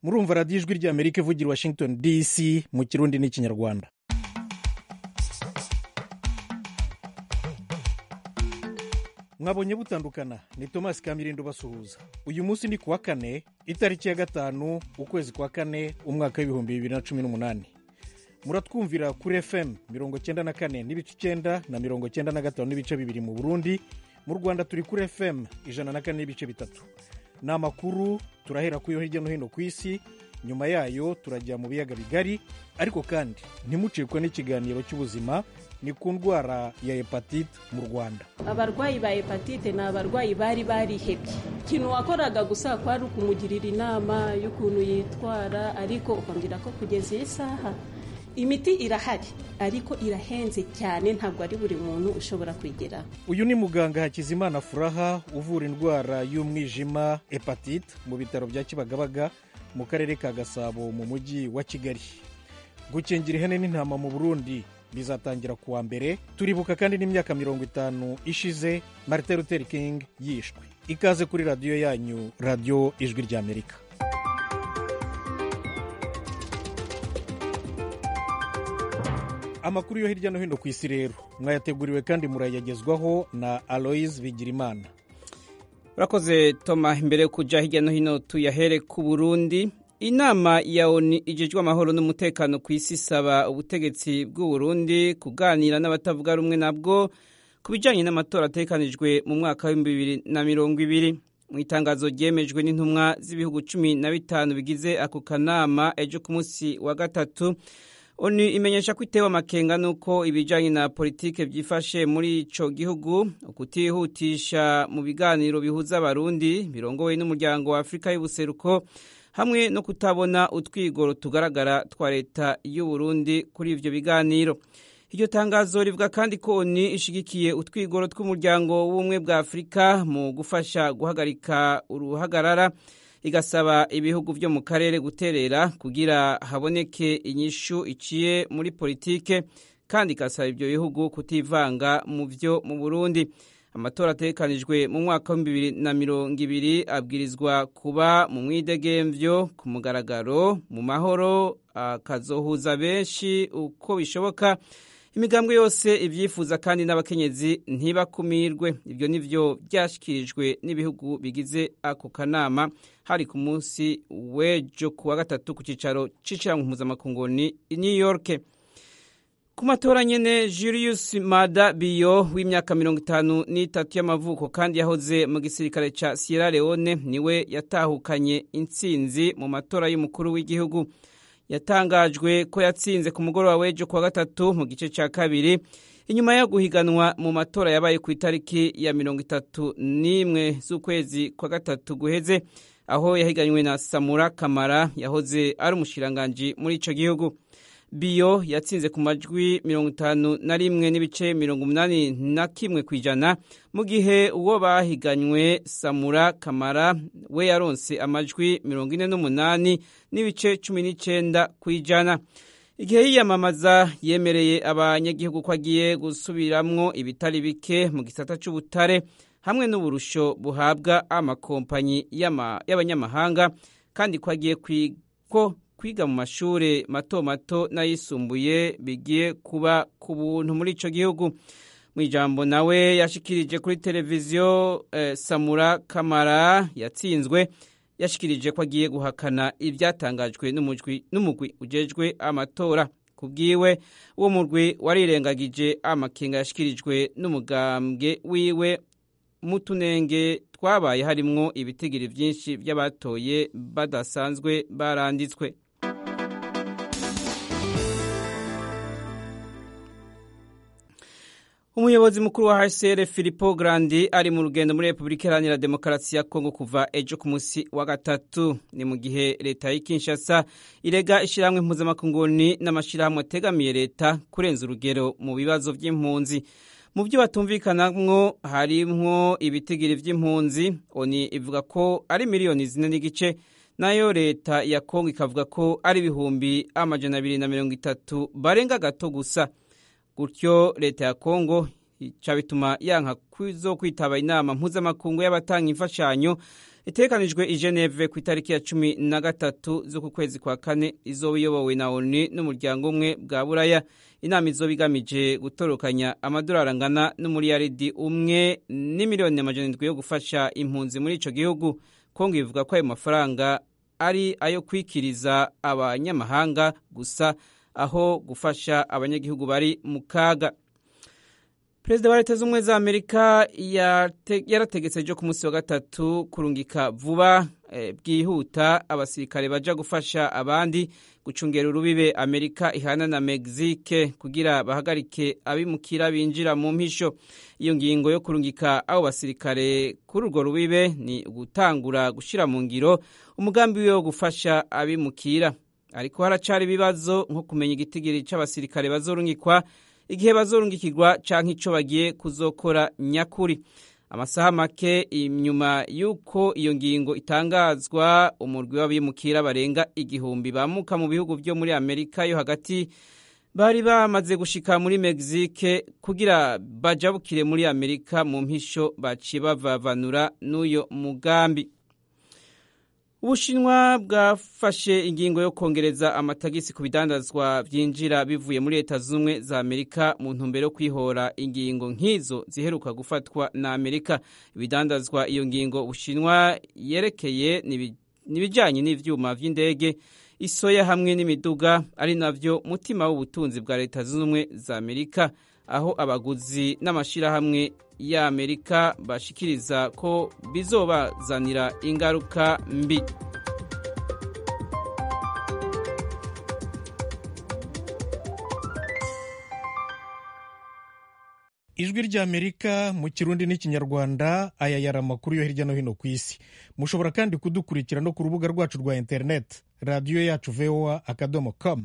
murumva radiyo ijwi ry'amerika ivugira washington dc mu kirundi n'ikinyarwanda mwabonye butandukana ni thomas kamirindo basuhuza uyu munsi ni kuwa kane itariki ya gatanu ukwezi kwa kane umwaka w'ibihumbi bibiri na cumi n'umunani muratwumvira kuri fm mirongo cyenda na kane n'ibice icyenda na mirongo cyenda na gatanu n'ibice bibiri mu burundi mu rwanda turi kuri fm ijana na kane n'ibice bitatu ni amakuru turahera ku yo hirya no hino ku isi nyuma yayo turajya mu biyaga bigari ariko kandi ntimucikwe n'ikiganiro cy'ubuzima ni ku ndwara ya hepatite mu rwanda abarwayi ba hepatite ni abarwayi bari barihebye ikintu wakoraga gusa kwari ukumugirira inama y'ukuntu yitwara ariko ukambwira ko kugeza iyi saha imiti irahari ariko irahenze cyane ntabwo ari buri muntu ushobora kwigeraho uyu ni muganga hakizimana furaha uvura indwara y'umwijima hepatite mu bitaro bya kibagabaga mu karere ka gasabo mu mujyi wa kigali gukingira ihene n'intama mu burundi bizatangira ku wa mbere turibuka kandi n'imyaka mirongo itanu ishize martin luther king yishwe ikaze kuri radiyo yanyu radiyo ijwi ry'amerika amakuru yo hirya no hino ku isi rero mwayateguriwe kandi murayagezwaho na aloise bigirimana urakoze toma imbere yo kujya hirya no hino tuyahere ku burundi inama ya oni igejwe amahoro n'umutekano ku isi isaba ubutegetsi bw'uburundi kuganira n'abatavuga rumwe nabwo ku bijyanye n'amatora atekanijwe mu mwaka w'ibihumbi bibiri na mirongo ibiri mu itangazo ryemejwe n'intumwa z'ibihugu cumi na bitanu bigize ako kanama ejo ku munsi wa gatatu oni imenyesha ko itewe amakenga n'uko ibijyanye na politike byifashe muri icyo gihugu ukutihutisha mu biganiro bihuza abarundi birongowe n'umuryango wa afurika y'ubuseruko hamwe no kutabona utwigoro tugaragara twa leta y'u Burundi kuri ivyo biganiro iryo tangazo rivuga kandi ko ni ishigikiye utwigoro tw'umuryango w'ubumwe bwa afurika mu gufasha guhagarika uruhagarara igasaba ibihugu vyo mu karere guterera kugira haboneke inyishu iciye muri politike kandi igasaba ivyo bihugu kutivanga mu vyo mu burundi amatora atekanijwe mu mwaka w'ibihumbi bibiri na mirongo ibiri abwirizwa kuba mu mwidegemvyo ku mugaragaro mu mahoro akazohuza benshi uko bishoboka imigambwe yose ibyifuza kandi n'abakenyezi ntibakumirwe ibyo nivyo byashyikirijwe n'ibihugu bigize ako kanama hari ku munsi w'ejo ku wa gatatu ku cyicaro c'ishyirahamwe mpuzamakungu ni new york ku matora nyene Julius Mada Bio w'imyaka mirongo itanu n'itatu y'amavuko kandi yahoze mu gisirikare ca Sierra Leone niwe yatahukanye intsinzi mu matora y'umukuru w'igihugu yatangajwe ko yatsinze ku mugoroba w'ejo kuwa gatatu mu gice ca kabiri inyuma yo guhiganwa mu matora yabaye ku itariki ya mirongo itatu n'imwe z'ukwezi kwa gatatu guheze aho yahiganywe na Samura Kamara yahoze ari umushiranganji muri ico gihugu biyo yatsinze ku majwi mirongo itanu na rimwe n'ibice mirongo umunani na kimwe ku ijana mu gihe uwo bahiganywe samura kamara we yaronse amajwi mirongo ine n'umunani n'ibice cumi n'icenda ku ijana igihe yiyamamaza yemereye abanyagihugu ko agiye gusubiramwo ibitari bike mu gisata c'ubutare hamwe n'uburusho buhabwa amakompanyi y'abanyamahanga kandi ko agiye ko kwiga mu mashuri mato mato n'ayisumbuye bigiye kuba ku buntu muri icyo gihugu mu ijambo nawe yashikirije kuri televiziyo samura kamara yatsinzwe yashikirije ko agiye guhakana ibyatangajwe n'umugwi ujejwe amatora ku bwiwe uwo mugwi warirengagije amakenga yashyikirijwe n'umugambwe wiwe mu tunenge twabaye harimwo ibitigiri byinshi by'abatoye badasanzwe baranditswe umuyobozi mukuru wa hcr filipo grandi ari mu rugendo muri repubulika iharanira demokarasi ya kongo kuva ejo ku munsi wa gatatu ni mu gihe leta y'i kinshasa irega ishyirahamwe mpuzamakunguni n'amashyirahamwe ategamiye leta kurenza urugero mu bibazo by'impunzi mu byo batumvikanamwo harimwo ibitigiri by'impunzi oni ivuga ko ari miliyoni zine n'igice nayo leta ya kongo ikavuga ko ari ibihumbi amajana abiri na mirongo itatu barenga gato gusa gutyo leta ya kongo ica bituma yanka zo kwitaba inama mpuzamakungu y'abatanga imfashanyo itegekanijwe i geneve ku itariki ya cumi na gatatu z'uku kwezi kwa kane izoba iyobowe na onu n'umuryango umwe bwa buraya inama izoba igamije gutorokanya amadolari angana n'umuriyaridi umwe n'imiliyoni amajana indwi yo gufasha impunzi muri ico gihugu kongo ivuga ko ayo mafaranga ari ayo kwikiriza abanyamahanga gusa aho gufasha abanyagihugu bari mu kaga perezida wa leta z'ubumwe za amerika yarategetse ejo ku munsi wa gatatu kurungika vuba bwihuta abasirikare baja gufasha abandi gucungera urubibe amerika ihana na mexique kugira bahagarike abimukira binjira mu mpisho iyo ngingo yo kurungika abo basirikare kuri urwo rubibe ni gutangura gushira mu ngiro umugambi wiwe wo gufasha abimukira ariko haracari ibibazo nko kumenya igitigiri c'abasirikare bazorungikwa igihe bazorungikirwa canke ico bagiye kuzokora nyakuri amasaha make inyuma y'uko iyo ngingo itangazwa umurwi w'abimukira barenga igihumbi bamuka mu bihugu vyo muri amerika yo hagati bari bamaze gushika muri mexique kugira bajabukire muri amerika mu mpisho baciye bavavanura n'uyo mugambi ubushinwa bwafashe ingingo yo kongereza amatagisi ku bidandazwa byinjira bivuye muri leta z'ubumwe za amerika mu ntumbero yo kwihora ingingo nk'izo ziheruka gufatwa na amerika ibidandazwa iyo ngingo ubushinwa yerekeye n'ibijyanye n'ivyuma vy'indege isoya hamwe n'imiduga ari navyo mutima w'ubutunzi bwa leta zunze ubumwe za amerika aho abaguzi n'amashirahamwe y'amerika bashikiriza ko bizobazanira ingaruka mbi ijwi ry'amerika mu kirundi n'ikinyarwanda aya yari amakuru yo hirya no hino ku isi mushobora kandi kudukurikira no ku rubuga rwacu rwa interineti radiyo yacu voa akadomo com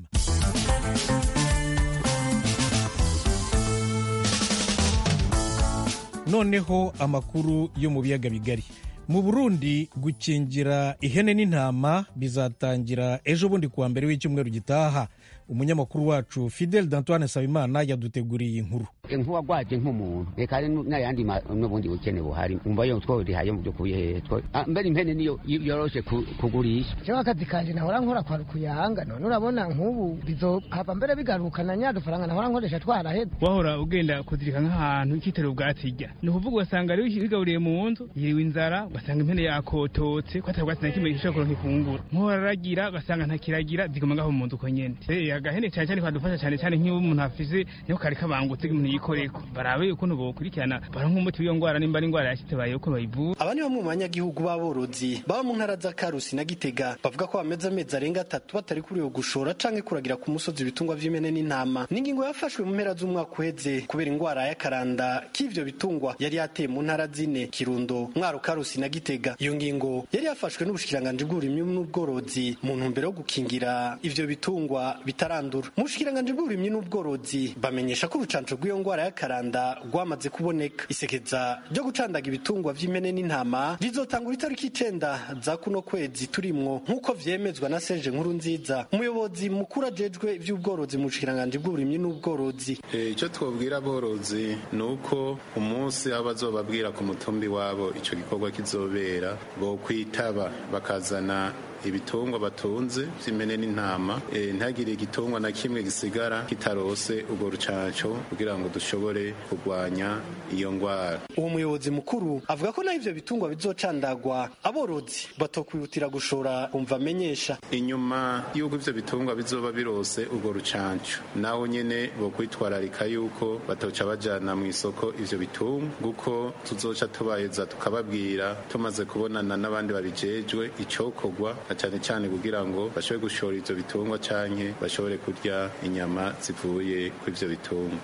noneho amakuru yo mu biyaga bigari mu burundi gukingira ihene n'intama bizatangira ejo bundi kuwa mbere w'icyumweru gitaha umunyamakuru wacu fidel d'antoine sabimana yaduteguriye inkuru nk'uwagwaje nk'umuntu reka hari n'ayandi n'ubundi bukene buhari umva yo tworihaye mu by'ukuri hehe mbere impene niyo yoroshe kugurisha jewe akazi kanje nahora nkora kwa rukuyanga none urabona nk'ubu bizohava mbere bigarukana nya dufaranga nahora nkoresha twaraheze wahora ugenda kuzirika nk'ahantu ikitero ubwatsi irya ni ukuvuga ugasanga rero wigaburiye mu nzu yiriwe inzara ugasanga impene yakototse ko ata bwatsi na kimwe gishobora kuronka ifunguro nk'uhora aragira ugasanga ntakiragira ziguma ngaho mu nzu uko nyene agahene cyane cyane kadufasha cyane cyane nk'iyo umuntu afise niho kari kabangutse umuntu yikoreko barabe ukuntu bokurikirana baronka umuti w'iyo ngwara nimba ari ingwara yashitse baye uko bayivura aba ni bamwe mu banyagihugu b'aborozi baba mu ntara za karusi na gitega bavuga ko bameze amezi arenga atatu batari kuriwe gushora canke kuragira ku musozi ibitungwa vy'imene n'intama n'ingingo yafashwe mu mpera z'umwaka uheze kubera ingwara y'akaranda k'ivyo bitungwa yari yateye mu ntara zine kirundo mwaro karusi na gitega iyo ngingo yari yafashwe n'ubushikiranganji bw'uburimyi n'ubworozi mu ntumbero yo gukingira ivyo bitungwa bitarandura mu bushikiranganji bw'uburimyi n'ubworozi bamenyesha ko urucanco rw'iyo ngwara y'akaranda rwamaze kuboneka isekeza ryo gucandaga ibitungwa vy'imene n'intama rizotangura itariki icenda za kuno kwezi turimwo nk'uko vyemezwa na Serge Nkuru nziza umuyobozi mukuru ajejwe ivy'ubworozi mu bushikiranganji bw'uburimyi n'ubworozi icyo twabwira aborozi ni uko umunsi aho bazobabwira ku mutumbi wabo ico gikorwa kizobera bo kwitaba bakazana ibitungwa batunze vy'imene n'intama e, ntagire igitungwa na kimwe gisigara kitarose urwo rucanco kugira ngo dushobore kurwanya iyo ngwara uwo muyobozi mukuru avuga ko naho ivyo bitungwa bizocandagwa aborozi batokwihutira gushora umva amenyesha inyuma y'uko ivyo bitungwa bizoba birose urwo rucanco naho nyene bokwitwararika yuko batoca bajana mu isoko ivyo bitungwa nguko tuzoca tubayeza tukababwira tumaze kubonana n'abandi babijejwe icokorwa na cyane cyane kugira ngo bashobore gushora ivyo bitungwa canke bashobore kurya inyama zivuye ku ivyo bitungwa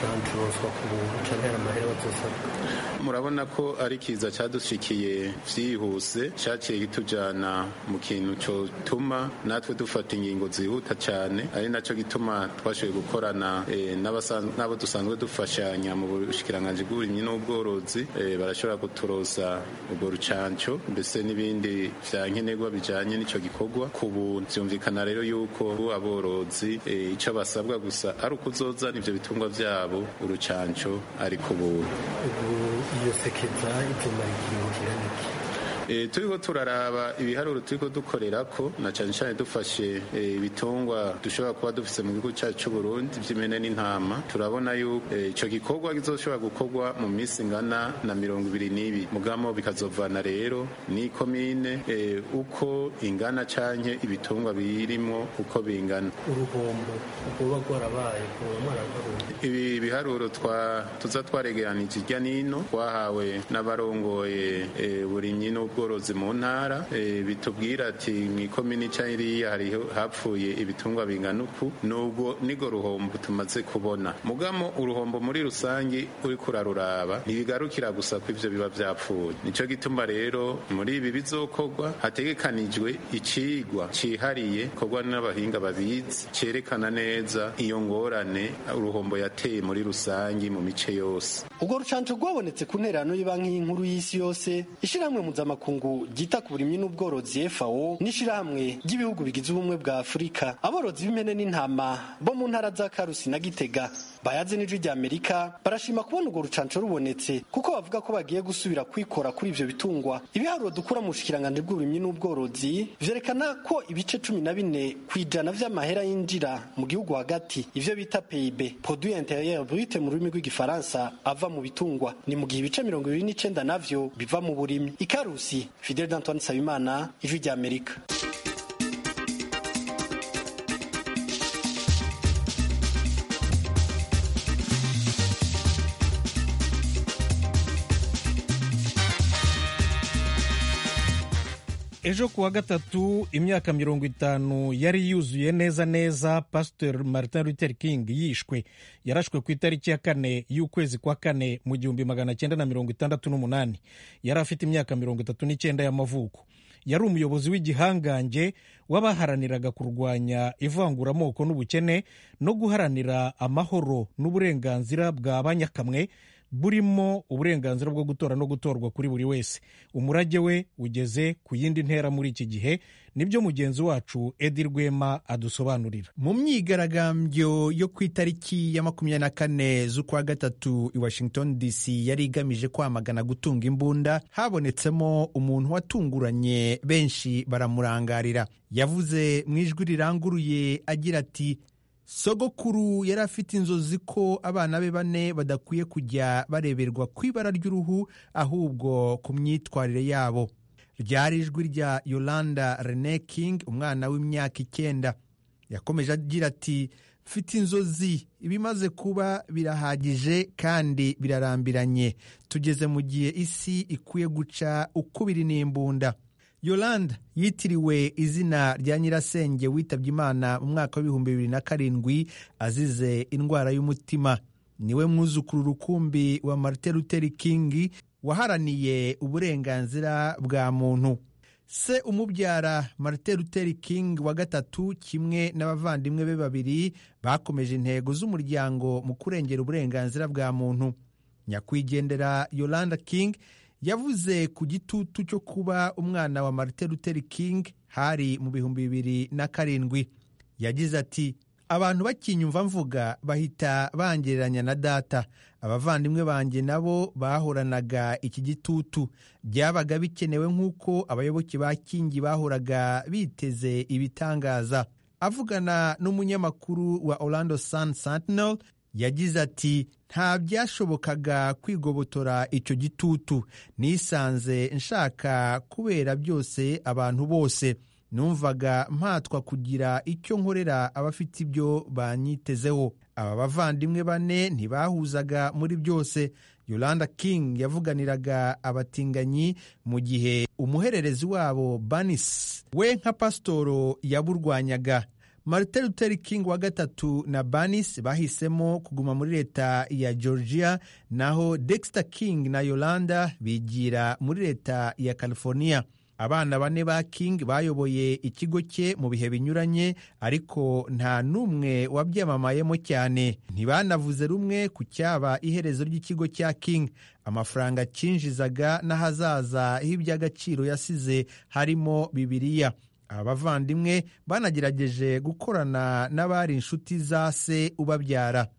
murabona ko ari kiza cadushikiye vyihuse caciye kitujana mu kintu cotuma natwe dufata ingingo zihuta cane ari naco gituma twashoboye gukorana e, n'abo dusanzwe dufashanya mu bushikiranganji bw'uburimyi n'ubworozi e, barashobora kuturoza urwo rucanco mbese n'ibindi vya nkenerwa bijanye n'ico gikorwa ku buntu vyumvikana rero yuko aborozi e, ico basabwa gusa ari ukuzozana ivyo bitungwa vyabo urucanco ari ku buntu iyo sekeza izomara ikiringo kiraniki e, turiko turaraba ibiharuro turiko dukorera ko na cane cane dufashe ibitungwa e, dushobora kuba dufise mu gihugu cyacu cy'u Burundi vy'imene n'intama turabona yuko ico e, gikorwa kizoshobora gukorwa mu minsi ngana na mirongo ibiri n'ibiri mugamo bikazovana rero ni komine e, uko ingana canke ibitungwa birimwo uko bingana uruhombo rwoba rwarabaye ibi biharuro twa tuza twaregeranije irya nino twahawe n'abarongoye e, burimyi n'ubworozi mu ntara e, bitubwira ati mw'ikomini canke iriya hariho hapfuye ibitungwa bingana uku nubwo nigo ruhombo tumaze kubona mugamo uruhombo muri rusangi uriko uraruraba ntibigarukira gusa ko ivyo biba vyapfuye nico gituma rero muri ibi bizokorwa hategekanijwe icigwa cihariye korwa n'abahinga babizi cerekana neza iyo ngorane uruhombo yateye muri rusangi mu mice yose ubwo rucanco rwabonetse ku ntererano y'ibanki y'inkuru y'isi yose ishirahamwe mpuzamakungu ryita ku burimyi n'ubworozi FAO n'ishirahamwe ry'ibihugu bigize ubumwe bwa Afurika aborozi b'impene n'intama bo mu ntara za Karusi na Gitega bayaze n'ijwi rya Amerika barashima kubona urwo rucanco rubonetse kuko bavuga ko bagiye gusubira kwikora kuri ivyo bitungwa ibiharuro dukura mu bushikiranganje bw'uburimyi n'ubworozi vyerekana ko ibice cumi na bine kw'ijana vy'amahera yinjira mu gihugu hagati ivyo bita PIB produit intérieur brut mu rurimi rw'igifaransa ava mu bitungwa ni mu gihe ibice mirongo ibiri n'icenda navyo biva mu burimyi ikarusi Fidel d'Antoine Sabimana ijwi rya Amerika ejo kuwa gatatu imyaka mirongo itanu yari yuzuye neza neza pasiteri martin luther king yishwe yarashwe ku itariki ya kane y'ukwezi kwa kane mu gihumbi magana cyenda na mirongo itandatu n'umunani yari afite imyaka mirongo itatu n'icyenda y'amavuko yari umuyobozi w'igihangange w'abaharaniraga kurwanya ivanguramoko n'ubukene no guharanira amahoro n'uburenganzira bwa banyakamwe burimo uburenganzira bwo gutora no gutorwa kuri buri wese umurage we ugeze ku yindi ntera muri iki gihe nibyo mugenzi wacu edi rwema adusobanurira mu myigaragambyo yo ku itariki ya makumyabiri na kane z'ukwa gatatu i washington dc yari igamije kwamagana gutunga imbunda habonetsemo umuntu watunguranye benshi baramurangarira yavuze mu ijwi riranguruye agira ati sogokuru yari afite inzozi ko abana be bane badakwiye kujya bareberwa ku ibara ry'uruhu ahubwo ku myitwarire yabo ryari ijwi rya yolanda rene king umwana w'imyaka icyenda yakomeje agira ati mfite inzozi ibimaze kuba birahagije kandi birarambiranye tugeze mu gihe isi ikwiye guca ukubiri n'imbunda yolanda yitiriwe izina rya nyirasenge witabye imana mu mwaka w'ibihumbi bibiri na karindwi azize indwara y'umutima niwe mwuzukuru rukumbi wa martin luther king waharaniye uburenganzira bwa muntu se umubyara martin luther king wa gatatu kimwe n'abavandimwe be babiri bakomeje intego z'umuryango mu kurengera uburenganzira bwa muntu nyakwigendera yolanda king yavuze ku gitutu cyo kuba umwana wa martin luther king hari mu bihumbi bibiri na karindwi yagize ati abantu bakinyumva mvuga bahita bangereranya na data abavandimwe banjye nabo bahoranaga iki gitutu byabaga bikenewe nk'uko abayoboke ba kingi bahoraga biteze ibitangaza avugana n'umunyamakuru wa orlando sun sentinel yagize ati nta byashobokaga kwigobotora icyo gitutu nisanze nshaka kubera byose abantu bose numvaga mpatwa kugira icyo nkorera abafite ibyo banyitezeho aba bavandimwe bane ntibahuzaga muri byose yolanda king yavuganiraga abatinganyi mu gihe umuhererezi wabo banis we nka pasitoro yaburwanyaga martin luther king wa gatatu na banis bahisemo kuguma muri leta ya georgia naho dexter king na yolanda bigira muri leta ya california abana bane ba king bayoboye ikigo cye mu bihe binyuranye ariko nta n'umwe wabyamamayemo cyane ntibanavuze rumwe ku cyaba iherezo ry'ikigo cya king amafaranga cyinjizaga n'ahazaza h'iby'agaciro yasize harimo bibiliya aba bavandimwe banagerageje gukorana n'abari inshuti za se ubabyara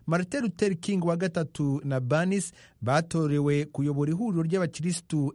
martin luther king wa gatatu na banis batorewe kuyobora ihuriro ry'abakirisitu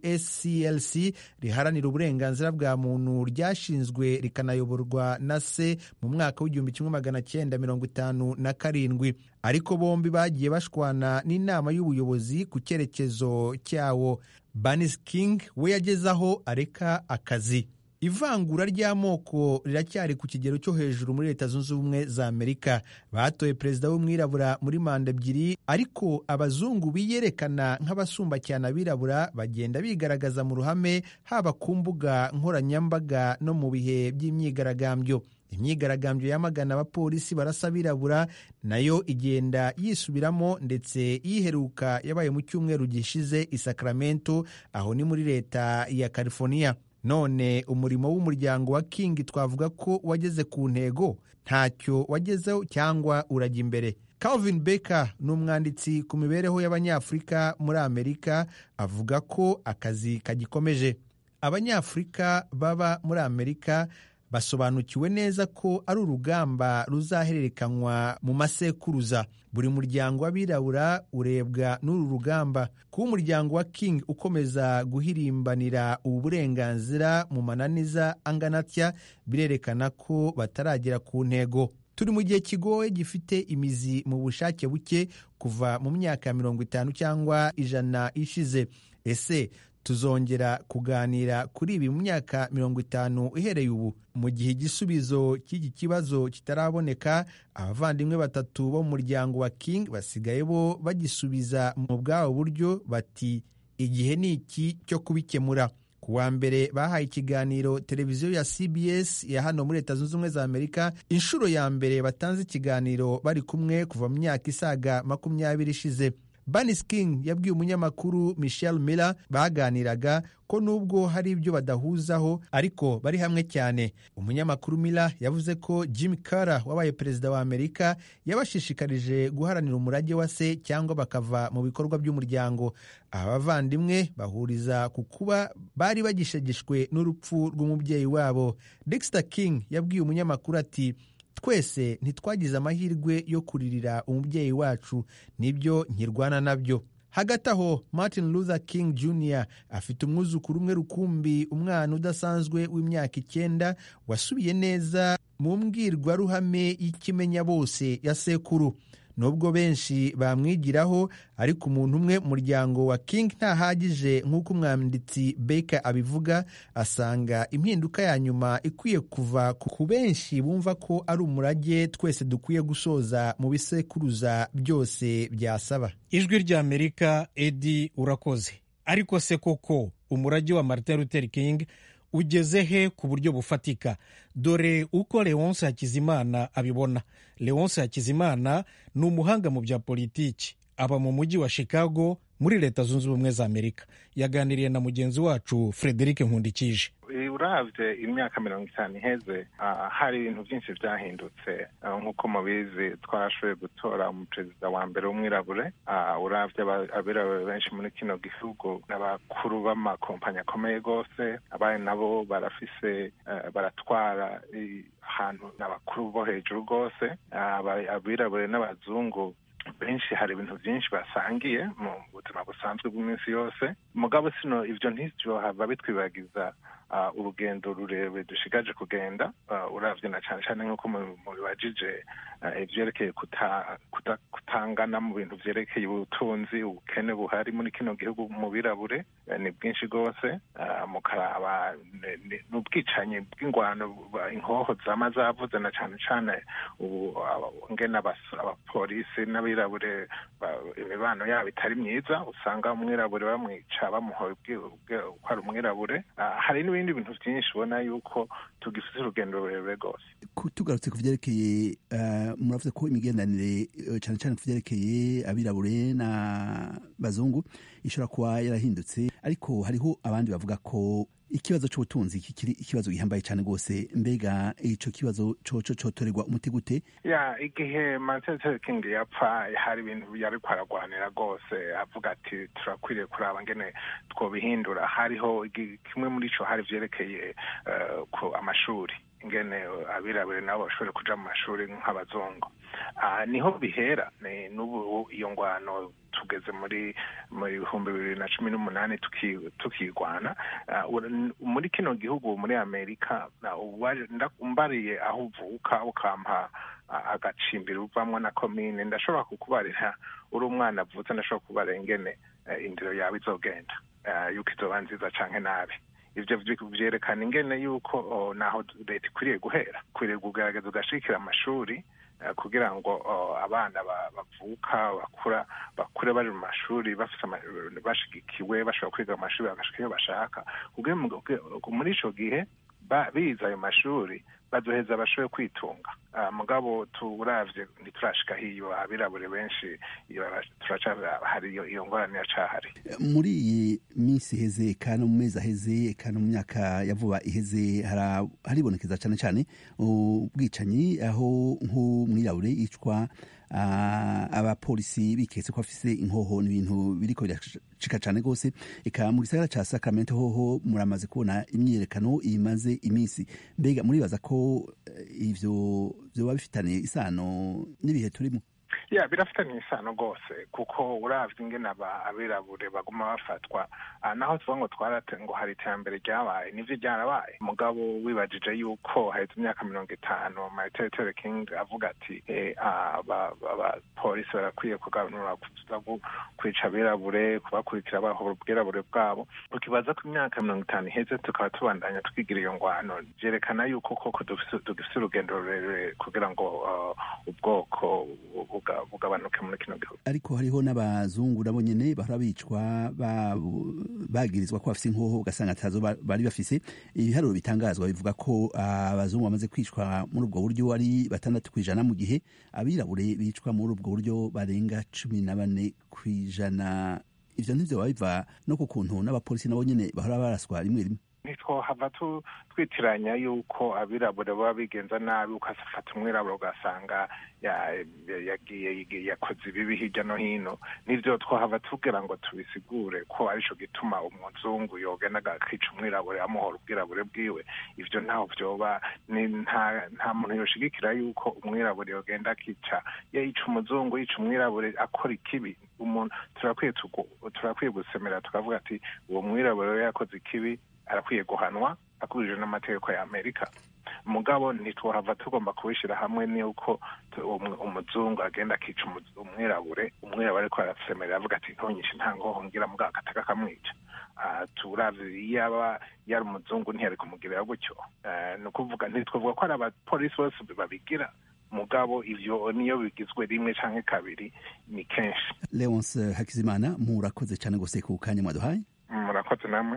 sclc riharanira uburenganzira bwa muntu ryashinzwe rikanayoborwa na se mu mwaka w'igihumbi kimwe magana cyenda mirongo itanu na karindwi ariko bombi bagiye bashwana n'inama y'ubuyobozi ku cyerekezo cyawo banis king we yageze aho areka akazi ivangura ry'amoko riracyari ku kigero cyo hejuru muri leta zunze ubumwe za amerika batoye perezida w'umwirabura muri manda ebyiri ariko abazungu biyerekana nk'abasumba cyane abirabura bagenda bigaragaza mu ruhame haba ku mbuga nkoranyambaga no mu bihe by'imyigaragambyo imyigaragambyo yamagana abapolisi barasa abirabura nayo igenda yisubiramo ndetse yiheruka yabaye mu cyumweru gishize i sacramento aho ni muri leta ya california none umurimo w'umuryango wa king twavuga ko wageze ku ntego ntacyo wagezeho cyangwa urajya imbere calvin baker ni umwanditsi ku mibereho y'abanyafurika muri amerika avuga ko akazi kagikomeje abanyafurika baba muri amerika basobanukiwe neza ko ari urugamba ruzahererekanywa mu masekuruza buri muryango w'abirabura urebwa n'uru rugamba kuba umuryango wa king ukomeza guhirimbanira ubu burenganzira mu mananiza angana atya birerekana ko bataragera ku ntego turi mu gihe kigoye gifite imizi mu bushake buke kuva mu myaka ya mirongo itanu cyangwa ijana ishize ese tuzongera kuganira kuri ibi mu myaka mirongo itanu uhereye ubu mu gihe igisubizo cy'iki kibazo kitaraboneka abavandimwe batatu bo mu muryango wa king basigaye bo bagisubiza mu bwabo buryo bati igihe ni iki cyo kubikemura ku wa mbere bahaye ikiganiro televiziyo ya cbs ya hano muri leta zunze ubumwe za amerika inshuro ya mbere batanze ikiganiro bari kumwe kuva mu myaka isaga makumyabiri ishize banis king yabwiye umunyamakuru michel miller baganiraga ko nubwo hari ibyo badahuzaho ariko bari hamwe cyane umunyamakuru miller yavuze ko jim carter wabaye perezida wa amerika yabashishikarije guharanira umurage wa se cyangwa bakava mu bikorwa by'umuryango aba bavandimwe bahuriza ku kuba bari bagishegeshwe n'urupfu rw'umubyeyi wabo dexter king yabwiye umunyamakuru ati twese ntitwagize amahirwe yo kuririra umubyeyi wacu nibyo nkirwana nabyo hagati aho martin luther king jr afite umwuzukuru umwe rukumbi umwana udasanzwe w'imyaka icyenda wasubiye neza mu mbwirwaruhame y'ikimenya bose ya sekuru nubwo benshi bamwigiraho ariko umuntu umwe mu muryango wa king ntahagije nk'uko umwanditsi Baker abivuga asanga impinduka ya nyuma ikwiye kuva ku benshi bumva ko ari umurage twese dukwiye gusoza mu bisekuruza byose byasaba ijwi ry'amerika edi urakoze ariko se koko umurage wa martin luther king ugeze he ku buryo bufatika dore uko leonce hakizimana abibona leonce hakizimana ni umuhanga mu bya politiki aba mu mujyi wa chicago muri leta zunze ubumwe za amerika yaganiriye na mugenzi wacu frederic nkundikije urabye imyaka mirongo itanu iheze hari ibintu byinshi byahindutse nk'uko mubizi twarashoboye gutora umuperezida wa mbere w'umwirabure urabye abirabure benshi muri kino gihugu n'abakuru b'amakompanyi akomeye rwose abandi nabo barafise baratwara ahantu n'abakuru bo hejuru rwose abirabure n'abazungu benshi hari ibintu byinshi basangiye mu buzima busanzwe bw'iminsi yose mugabo sino ibyo ntibyohava bitwibagiza urugendo rurerure dushigaje kugenda urabye na cyane cyane nk'uko mubibajije ibyerekeye kutangana mu bintu byerekeye ubutunzi ubukene buhari muri kino gihugu mu birabure ni bwinshi rwose mukaraba n'ubwicanyi bw'ingwano inkoho zama zavuze na cyane cyane ubu ngena abapolisi n'abirabure imibano yabo itari myiza usanga umwirabure bamwica bamuhoye ko ari umwirabure hari n'ibindi bintu byinshi ubona yuko tugifite urugendo rurerure rwose tugarutse ku byerekeye muravuze ko imigenderanire cyane cyane ku byerekeye abirabure n'abazungu ishobora kuba yarahindutse ariko hariho abandi bavuga ko ikibazo cy'ubutunzi kikiri ikibazo gihambaye cyane rwose mbega icyo kibazo coco cotorerwa umuti gute ya igihe martin luther king yapfa hari ibintu yari kwaragwanira rwose avuga ati turakwiriye kuraba ngene twobihindura hariho kimwe muri cyo hari vyerekeye ku amashuri ingene abirabure nabo bashobore kuja mu mashuri nk'abazungu niho bihera n'ubu iyo ngwano tugeze muri mu bihumbi bibiri na cumi n'umunani tukirwana muri kino gihugu muri amerika mbariye aho uvuka ukampa agacimbiri uvamwo na komine ndashobora kukubarira uri umwana avutse ndashobora kubarira ingene indiro yawe izogenda yuko izoba nziza canke nabi ivyo vyerekana ingene yuko naho leta ikwiriye guhera ikwiriye kugerageza ugashikira amashuri kugira ngo abana bavuka bakura bakure bari mu mashuri bafite bashigikiwe bashobora kwiga mu mashuri bagashika iyo bashaka muri ico gihe bize ayo mashuri bazoheza bashobore kwitunga mugabo turavye ntiturashika hiyo abirabure benshi hari iyo ngorane yacahari muri iyi minsi iheze kandi mu mezi aheze kandi mu myaka ya vuba iheze haribonekeza cyane cyane ubwicanyi aho nk'umwirabure yicwa abapolisi biketse ko afise inkoho n'ibintu biriko biracika cyane rwose eka mu gisagara ca Sacramento hoho muramaze kubona imyiyerekano imaze iminsi mbega muribaza ko ivyo vyoba bifitaniye isano n'ibihe turimo ya birafitanye isano rwose kuko uravye ingene abirabure baguma bafatwa naho tuvuga ngo twarate ngo hari iterambere ryabaye nivyo ryarabaye mugabo wibajije yuko haheze imyaka mirongo itanu martin luther king avuga ati abapolisi barakwiye kuganura kwica abirabure kubakurikira bahora ubwirabure bwabo ukibaza ko imyaka mirongo itanu iheze tukaba tubandanya twigira iyo ngwano vyerekana yuko koko dufise urugendo rurerure kugira ngo ubwoko bugabanuke muri kino gihugu ariko hariho n'abazungu nabo nyene bahora bicwa bagirizwa ko bafise inkoho ugasanga atazo bari bafise ibiharuro bitangazwa bivuga ko abazungu bamaze kwicwa muri ubwo buryo ari batandatu kw'ijana mu gihe abirabure bicwa muri ubwo buryo barenga cumi na bane kw'ijana ivyo ntivyo biva no ku kuntu n'abapolisi nabo nyene bahora baraswa rimwe rimwe ntitwohava twitiranya yuko abirabure baba bigenza nabi ukafata umwirabure ugasanga yagiye yakoze ibibi hirya no hino nivyo twohava tugira ngo tubisigure ko arico gituma umuzungu yogenda akica umwirabure amuhora ubwirabure bwiwe ivyo ntaho vyoba nta muntu yoshigikira yuko umwirabure yogenda akica yica umuzungu yica umwirabure akora ikibi umuntu turakwiye gusemera tukavuga ati uwo mwirabure yakoze ikibi arakwiye guhanwa akurikije n'amategeko ya amerika mugabo ntitwohava tugomba kubishyira hamwe n'uko umuzungu agenda akica umwirabure umwirabure ariko arasemerera avuga ati ntunyishe nta ngoho ngira mbwa agataka akamwica turavye yaba yari umuzungu ntiyari kumugirira gutyo ni ukuvuga ntitwavuga ko ari abapolisi bose babigira mugabo ivyo niyo bigizwe rimwe canke kabiri ni kenshi leonce hakizimana murakoze cyane gose ku kanya mwaduhaye murakoze namwe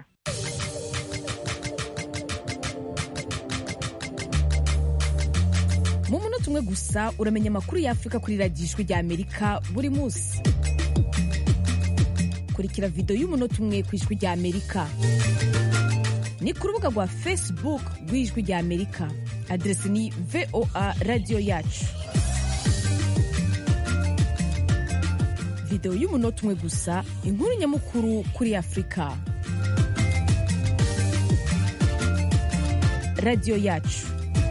mu munota umwe gusa uramenya amakuru y'afurika kuri radiyo ijwi rya amerika buri munsi kurikira videwo y'umunota umwe ku ijwi rya amerika ni ku rubuga rwa facebook rw'ijwi rya amerika aderesi ni voa radiyo yacu videwo y'umunota umwe gusa inkuru nyamukuru kuri afurika radiyo yacu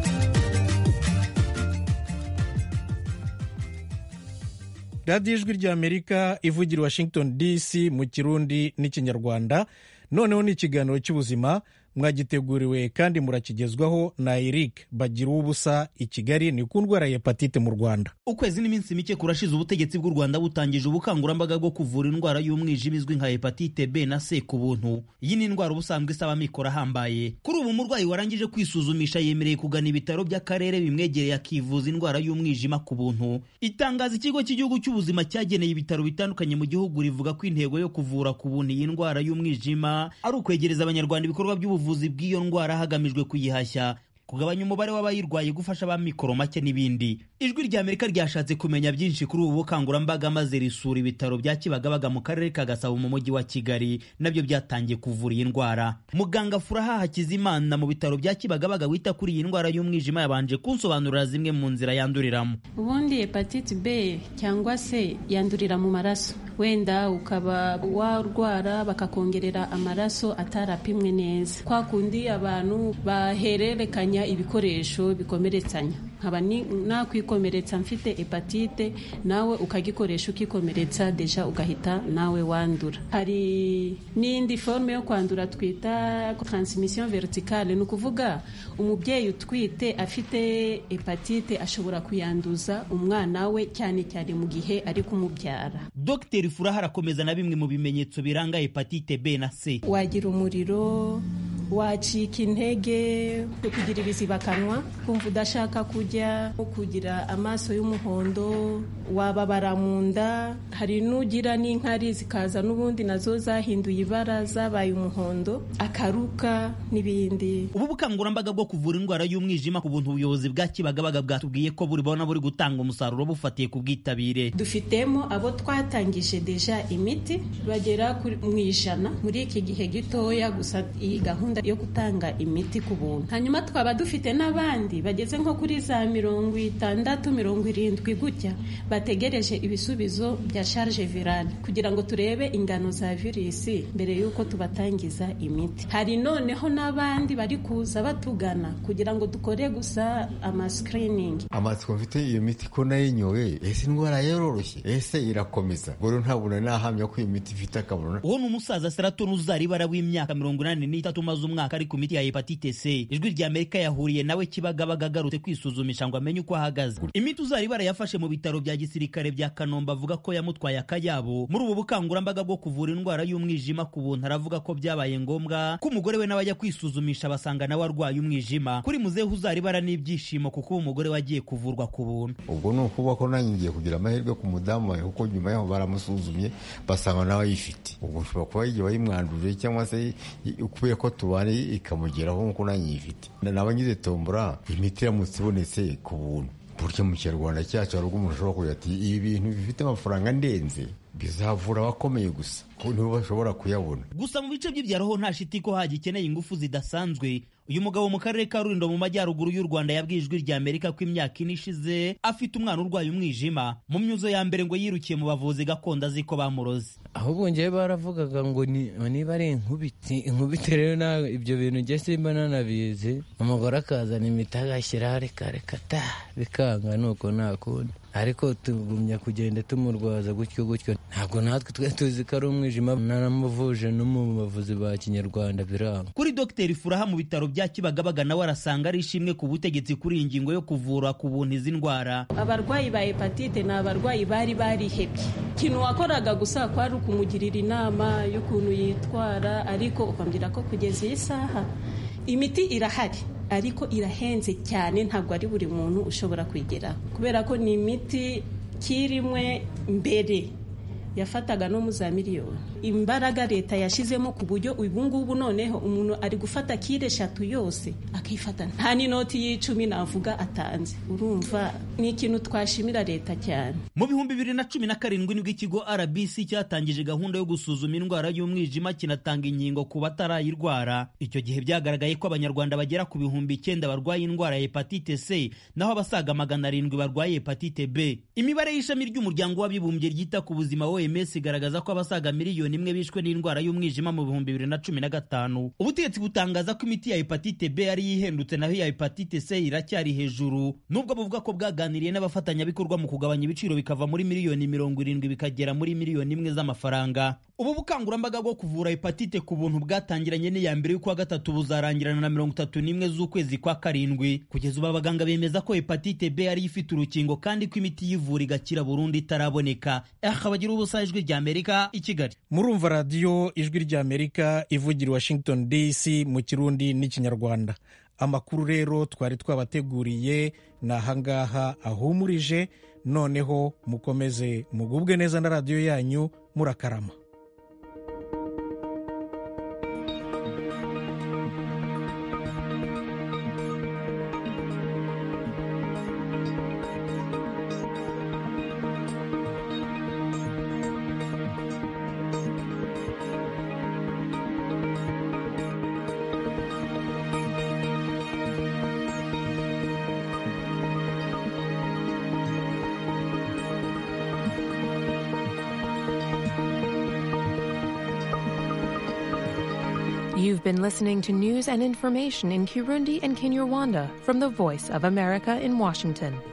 radiyo ijwi ry'amerika ivugira i washington dc mu kirundi n'ikinyarwanda noneho ni ikiganiro cy'ubuzima mwagiteguriwe kandi murakigezwaho na eric bagira ubusa i kigali ni ku ndwara ya hepatite mu rwanda ukwezi n'iminsi mike kurashize ubutegetsi bw'u rwanda butangije ubukangurambaga bwo kuvura indwara y'umwijima izwi nka hepatite b na c ku buntu iyi ni indwara ubusanzwe isaba amikoro ahambaye kuri ubu umurwayi warangije kwisuzumisha yemereye kugana ibitaro by'akarere bimwegereye akivuza indwara y'umwijima ku buntu itangazo ikigo cy'igihugu cy'ubuzima cyageneye ibitaro bitandukanye mu gihugu rivuga ko intego yo kuvura ku buntu iyi ndwara y'umwijima ari ukwegereza abanyarwanda ibikorwa by'ubuvuzi ubuvuzi bw'iyo ndwara hagamijwe kuyihashya kugabanya umubare w'abayirwaye gufasha abamikoro make n'ibindi ijwi rya amerika ryashatse kumenya byinshi kuri ubu bukangurambaga maze risura ibitaro bya kibagabaga mu karere ka gasabo mu mujyi wa kigali nabyo byatangiye kuvura iyi ndwara muganga furaha hakizimana mu bitaro bya kibagabaga wita kuri iyi ndwara y'umwijima yabanje kunsobanurira zimwe mu nzira yanduriramo ubundi hepatite b cyangwa se yandurira mu maraso wenda ukaba warwara bakakongerera amaraso atarapimwe neza kwa kundi abantu bahererekanya kumenya ibikoresho bikomeretsanya nkaba nakwikomeretsa mfite hepatite nawe ukagikoresha ukikomeretsa deja ugahita nawe wandura hari n'indi forme yo kwandura twita transmission verticale ni ukuvuga umubyeyi utwite afite hepatite ashobora kuyanduza umwana we cyane cyane mu gihe ari kumubyara dr furaha arakomeza na bimwe mu bimenyetso biranga hepatite b na c wagira umuriro wacika intege kugira ibizibakanwa kumva udashaka kujya kugira amaso y'umuhondo wababara mu nda hari n'ugira n'inkari zikaza n'ubundi nazo zahinduye ibara zabaye umuhondo akaruka n'ibindi ubu bukangurambaga bwo kuvura indwara y'umwijima ku buntu ubuyobozi bwa kibagabaga bwatubwiye ko buribona buri gutanga umusaruro bufatiye ku bwitabire dufitemo abo twatangije deja imiti bagera mu ijana muri iki gihe gitoya gusa iyi gahunda yo gutanga imiti ku buntu hanyuma twaba dufite n'abandi bageze nko kuri za mirongo itandatu mirongo irindwi gutya bategereje ibisubizo bya charge virale kugira ngo turebe ingano za virusi mbere y'uko tubatangiza imiti hari noneho n'abandi bari kuza batugana kugira ngo dukore gusa amascreening amatsiko mfite iyo miti ko nayinyoye ese indwara yororoshye ese irakomeza ubwo ntabona nahamya ko iyo miti ifite akamaro uwo ni umusaza seraton uzaribara w'imyaka mirongo inani n'itatu umaze umwaka ari ku miti ya hepatite c ijwi rya amerika yahuriye nawe kibagabaga agarutse kwisuzumisha ngo amenye uko ahagaze imiti uzaribara yafashe mu bitaro bya gisirikare bya kanombe avuga ko yamutwaye akayabo muri ubu bukangurambaga bwo kuvura indwara y'umwijima ku buntu aravuga ko byabaye ngombwa ko umugore we nawe ajya kwisuzumisha basanga nawe arwaye umwijima kuri muzehe uzaribara n'ibyishimo kuko uwo mugore we agiye kuvurwa ku buntu ubwo ni ukuvuga ko nanjye ngiye kugira amahirwe ku mudamu wawe kuko nyuma yaho baramusuzumye basanga nawe ayifite ubwo ushobora kuba yigiye wayimwanduje cyangwa se kubera ko tubana ikamugeraho nk'uko nanjye yifite naba ngize tombora imiti iramutse ibonetse ku buntu burya mu kinyarwanda cyacu hari ubwo umuntu ashobora kugira ati ibi bintu bifite amafaranga ndenze bizavura abakomeye gusa nibo bashobora kuyabona gusa mu bice by'ibyaro ho nta shiti ko hagikeneye ingufu zidasanzwe uyu mugabo mu karere ka rulindo mu majyaruguru y'u rwanda yabwiye ijwi rya amerika ko imyaka ine ishize afite umwana urwaye umwijima mu myuzo ya mbere ngo yirukiye mu bavuzi gakondo azi ko bamuroze ahubwo ngewe baravugaga ngo niba ari inkubiti inkubiti rero ibyo bintu njye simba nanabizi umugore akazana imiti agashyiraho reka reka ta bikanga nuko nta kundi ariko tugumya kugenda tumurwaza gutyo gutyo ntabwo natwe twe tuzi ko ari umwijima naramuvuje no mu bavuzi ba kinyarwanda biranga kuri dogiteri furaha mu bitaro bya kibagabaga nawe arasanga ari ishimwe ku butegetsi kuri iyi ngingo yo kuvura ku buntu izi ndwara abarwayi ba hepatite ni abarwayi bari barihebye ikintu wakoraga gusa kwari ukumugirira inama y'ukuntu yitwara ariko ukambwira ko kugeza iyi saha imiti irahari ariko irahenze cyane ntabwo ari buri muntu ushobora kuyigeraho kubera ko ni imiti kirimwe mbere yafataga no mu za miliyoni imbaraga leta yashyizemo ku buryo ubu ngubu noneho umuntu ari gufata kire eshatu yose akifata nta n'inoti y'icumi navuga atanze urumva ni ikintu twashimira leta cyane mu bihumbi bibiri na cumi na karindwi nibwo ikigo rbc cyatangije gahunda yo gusuzuma indwara y'umwijima kinatanga inkingo ku batarayirwara icyo gihe byagaragaye ko abanyarwanda bagera ku bihumbi icyenda barwaye indwara ya hepatite c naho abasaga magana arindwi barwaye hepatite b imibare y'ishami ry'umuryango w'abibumbye ryita ku buzima oms igaragaza ko abasaga miliyoni imwe bishwe n'indwara y'umwijima mu bihumbi bibiri na cumi na gatanu ubutegetsi butangaza ko imiti ya hepatite b ari yihendutse naho iya hepatite c iracyari hejuru nubwo buvuga ko bwaganiriye n'abafatanyabikorwa mu kugabanya ibiciro bikava muri miliyoni mirongo irindwi bikagera muri miliyoni imwe z'amafaranga ubu bukangurambaga bwo kuvura hepatite ku buntu bwatangiranye n'iya mbere y'ukwa gatatu buzarangirana na mirongo itatu n'imwe z'ukwezi kwa karindwi kugeza ubu abaganga bemeza ko hepatite b ariyo ifite urukingo kandi ko imiti yivura igakira burundu itaraboneka akabagira ubusa ijwi rya amerika i kigali murumva radiyo ijwi rya amerika ivugira i washington dc mu kirundi n'ikinyarwanda amakuru rero twari twabateguriye ni ahangaha ahumurije noneho mukomeze mugubwe neza na radiyo yanyu murakarama You've been listening to news and information in Kirundi and Kinyarwanda from the Voice of America in Washington.